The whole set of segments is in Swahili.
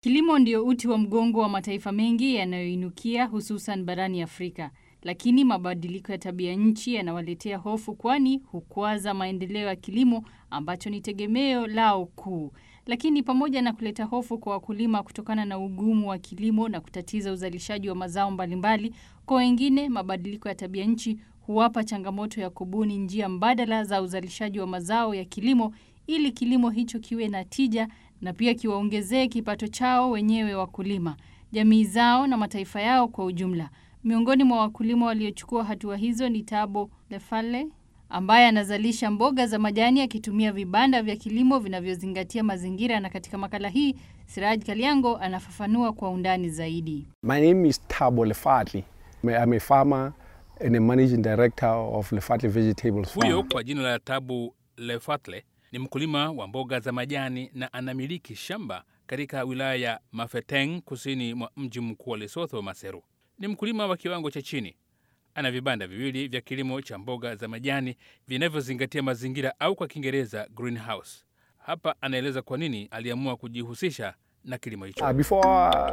Kilimo ndio uti wa mgongo wa mataifa mengi yanayoinukia hususan barani Afrika. Lakini mabadiliko ya tabia nchi yanawaletea hofu kwani hukwaza maendeleo ya kilimo ambacho ni tegemeo lao kuu. Lakini pamoja na kuleta hofu kwa wakulima kutokana na ugumu wa kilimo na kutatiza uzalishaji wa mazao mbalimbali, kwa wengine mabadiliko ya tabia nchi huwapa changamoto ya kubuni njia mbadala za uzalishaji wa mazao ya kilimo ili kilimo hicho kiwe na tija na pia kiwaongezee kipato chao wenyewe wakulima, jamii zao na mataifa yao kwa ujumla. Miongoni mwa wakulima waliochukua hatua hizo ni Tabo Lefale ambaye anazalisha mboga za majani akitumia vibanda vya kilimo vinavyozingatia mazingira, na katika makala hii Siraj Kaliango anafafanua kwa undani zaidi. My name is Tabo Lefatli. I'm a farmer and a managing director of Lefatli Vegetables Farm. Huyo kwa jina la Tabu Lefatle ni mkulima wa mboga za majani na anamiliki shamba katika wilaya ya Mafeteng kusini mwa mji mkuu wa Lesotho, Maseru. Ni mkulima wa kiwango cha chini. Ana vibanda viwili vya kilimo cha mboga za majani vinavyozingatia mazingira au kwa Kiingereza greenhouse. Hapa anaeleza kwa nini aliamua kujihusisha na kilimo hicho. Uh, before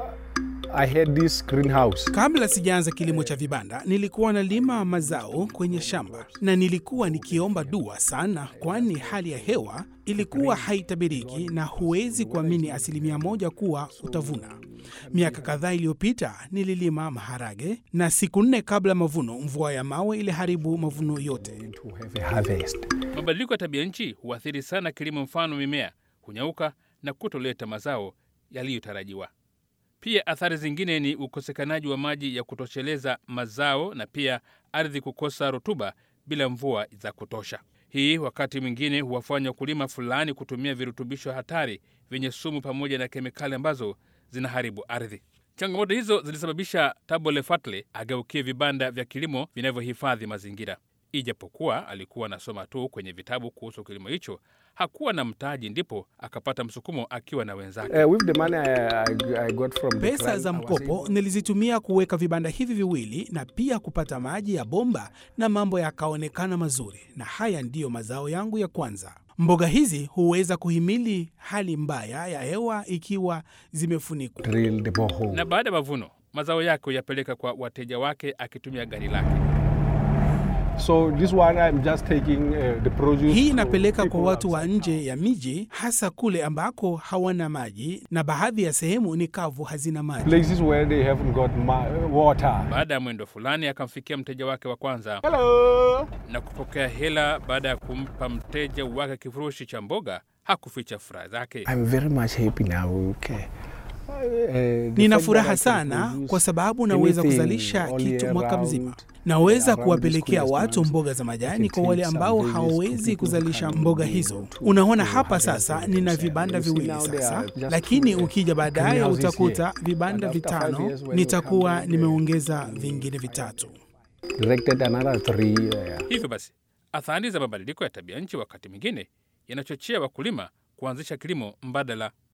I had this greenhouse, Kabla sijaanza kilimo cha vibanda, nilikuwa nalima mazao kwenye shamba na nilikuwa nikiomba dua sana, kwani hali ya hewa ilikuwa haitabiriki na huwezi kuamini asilimia moja kuwa utavuna. Miaka kadhaa iliyopita nililima maharage na siku nne kabla mavuno, mvua ya mawe iliharibu mavuno yote. to have a harvest. Mabadiliko ya tabia nchi huathiri sana kilimo, mfano mimea hunyauka na kutoleta mazao yaliyotarajiwa. Pia athari zingine ni ukosekanaji wa maji ya kutosheleza mazao na pia ardhi kukosa rutuba bila mvua za kutosha. Hii wakati mwingine huwafanya wakulima fulani kutumia virutubisho hatari vyenye sumu pamoja na kemikali ambazo zinaharibu ardhi. Changamoto hizo zilisababisha Tabo Lefatle ageukie vibanda vya kilimo vinavyohifadhi mazingira. Ijapokuwa alikuwa anasoma tu kwenye vitabu kuhusu kilimo hicho, hakuwa na mtaji, ndipo akapata msukumo akiwa na wenzake. Uh, with the money I, I, I got from the Pesa grant, za I was mkopo able- nilizitumia kuweka vibanda hivi viwili na pia kupata maji ya bomba na mambo yakaonekana mazuri, na haya ndiyo mazao yangu ya kwanza. Mboga hizi huweza kuhimili hali mbaya ya hewa ikiwa zimefunikwa. drill the borehole. Na baada ya mavuno, mazao yake huyapeleka kwa wateja wake akitumia gari lake. So this one I'm just taking uh, the produce. Hii to inapeleka kwa people watu wa outside. nje ya miji, hasa kule ambako hawana maji na baadhi ya sehemu ni kavu, hazina maji. Places where they haven't got ma- water. Baada ya mwendo fulani, akamfikia mteja wake wa kwanza Hello. na kupokea hela. Baada ya kumpa mteja wake kifurushi cha mboga, hakuficha furaha zake. I'm very much happy now. Okay. Uh, the Nina fact furaha that I can sana produce kwa sababu naweza anything kuzalisha all kitu year mwaka round, mzima. Naweza around kuwapelekea this watu Christmas, mboga za I majani can kwa wale take some ambao veggies to hawawezi people who kuzalisha can mboga be hizo. able to- Unaona to hapa harvest sasa them nina themselves. vibanda You see viwili now they sasa, are just lakini two, uh, ukija baadaye greenhouses utakuta here. vibanda And after five vitano, years when you nitakuwa come back, nimeongeza vingine vitatu. Directed another three. Uh, Hivyo basi, athari za mabadiliko ya tabia nchi wakati mwingine yanachochea wakulima kuanzisha kilimo mbadala